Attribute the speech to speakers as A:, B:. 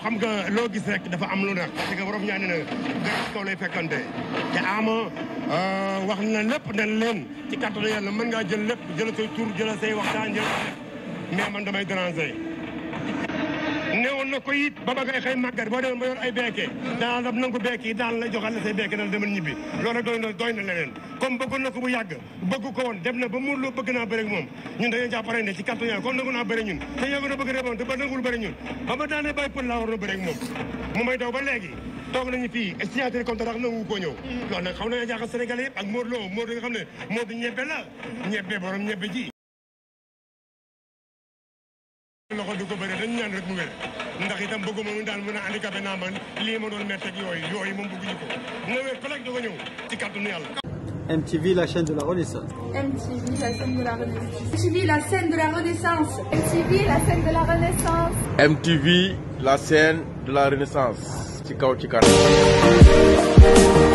A: xam nga loo gis rek dafa am lu neex parce que borom ñaa ne na garab kaw lay fekkante te ama wax na lépp ne leen ci kàttanu yàlla mën ngaa jël lépp jël say tur jël say waxtaan jël mais man damay déranger newoon na ko it ba ba ngay xëy màggat boo demoon ba yor ay beeke daan la nangu beeke yi daan la joxal la say beeke dal demal ñibbi loolu doy na doy na leneen comme bëggoon na ko bu yàgg bëgg ko woon dem na ba mu loo bëgg naa bëri ak moom ñun dañoo jàppare ne ci kàttan yàlla comme nangu naa bëri ñun te yàgg na bëgg reboon te ba nangul bëri ñun ba ba daanee bàyyi pël laa war na bëri ak moom mu may daw ba léegi toog nañu fii signature contrat nangu koo ñëw loolu nag xam na jaaxal Sénégalais yëpp ak Modou Lo Modou nga xam ne Modou ñebbe la ñebbe borom ñebbe ji loxo du ko bëre dañ ñaan rek mu wér ndax itam bëgguma mu daal mën a handicapé naa man lii ma doon métteeg yooyu yooyu moom bëgguñu ko na wér pelek da ko ñëw ci kàttanu yàlla
B: MTV, la chaîne de la Renaissance.
C: MTV, la scène de la Renaissance. MTV, la scène de la Renaissance. MTV, la scène de la Renaissance.
D: MTV, la scène de la Renaissance. ci kaw ci kanam.